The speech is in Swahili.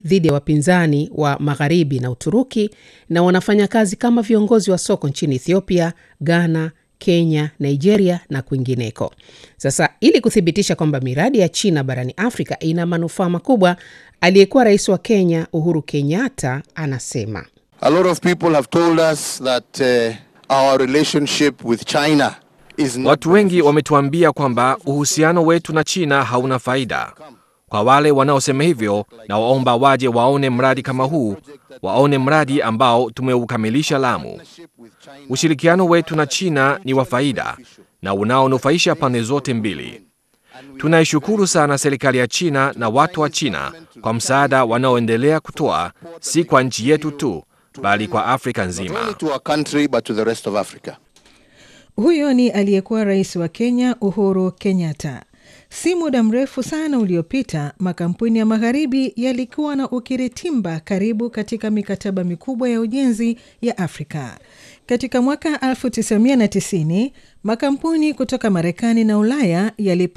dhidi ya wapinzani wa Magharibi na Uturuki na wanafanya kazi kama viongozi wa soko nchini Ethiopia, Ghana, Kenya, Nigeria na kwingineko. Sasa ili kuthibitisha kwamba miradi ya China barani Afrika ina manufaa makubwa, aliyekuwa rais wa Kenya Uhuru Kenyatta anasema A lot of people have told us that uh, our relationship with China is not Watu wengi wametuambia kwamba uhusiano wetu na China hauna faida. Kwa wale wanaosema hivyo, na waomba waje waone mradi kama huu, waone mradi ambao tumeukamilisha Lamu. Ushirikiano wetu na China ni wa faida na unaonufaisha pande zote mbili. Tunaishukuru sana serikali ya China na watu wa China kwa msaada wanaoendelea kutoa, si kwa nchi yetu tu, bali kwa Afrika not only nzima. to our country but to the rest of Africa. Huyo ni aliyekuwa rais wa Kenya Uhuru Kenyatta. Si muda mrefu sana uliopita, makampuni ya magharibi yalikuwa na ukiritimba karibu katika mikataba mikubwa ya ujenzi ya Afrika. Katika mwaka 1990 makampuni kutoka Marekani na Ulaya yali